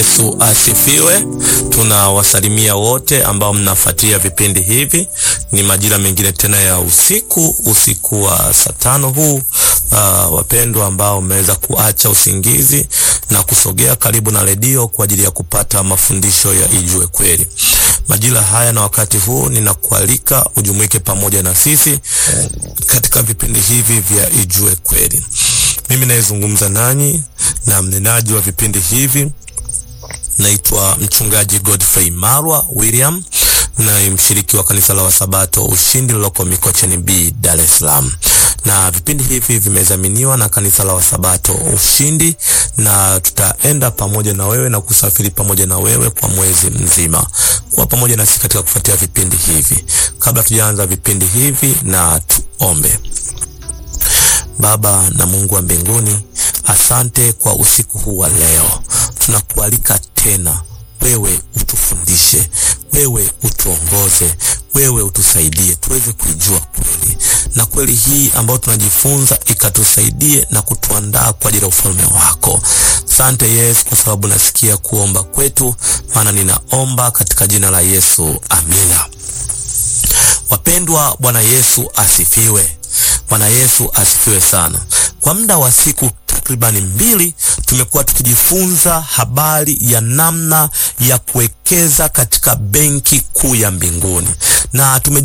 Yesu asifiwe. Tunawasalimia wote ambao mnafuatia vipindi hivi. Ni majira mengine tena ya usiku, usiku wa saa tano huu. Uh, wapendwa ambao mmeweza kuacha usingizi na kusogea karibu na redio kwa ajili ya kupata mafundisho ya Ijue Kweli. Majira haya na wakati huu ninakualika ujumuike pamoja na sisi katika vipindi hivi vya Ijue Kweli. Mimi nayezungumza nanyi na mnenaji wa vipindi hivi naitwa mchungaji Godfrey Marwa William na mshiriki wa kanisa la Wasabato Ushindi liloko Mikocheni B, Dar es Salaam. Na vipindi hivi vimezaminiwa na kanisa la Wasabato Ushindi, na tutaenda pamoja na wewe na kusafiri pamoja na wewe kwa mwezi mzima, kwa pamoja nasi katika kufuatia vipindi hivi. Kabla tujaanza vipindi hivi, na tuombe. Baba na Mungu wa mbinguni, asante kwa usiku huu wa leo. Tunakualika tena, wewe utufundishe, wewe utuongoze, wewe utusaidie tuweze kuijua kweli, na kweli hii ambayo tunajifunza ikatusaidie na kutuandaa kwa ajili ya ufalme wako. Asante Yesu, kwa sababu nasikia kuomba kwetu, maana ninaomba katika jina la Yesu, amina. Wapendwa, Bwana Yesu asifiwe. Bwana Yesu asifiwe sana. Kwa muda wa siku takribani mbili tumekuwa tukijifunza habari ya namna ya kuwekeza katika benki kuu ya mbinguni na tume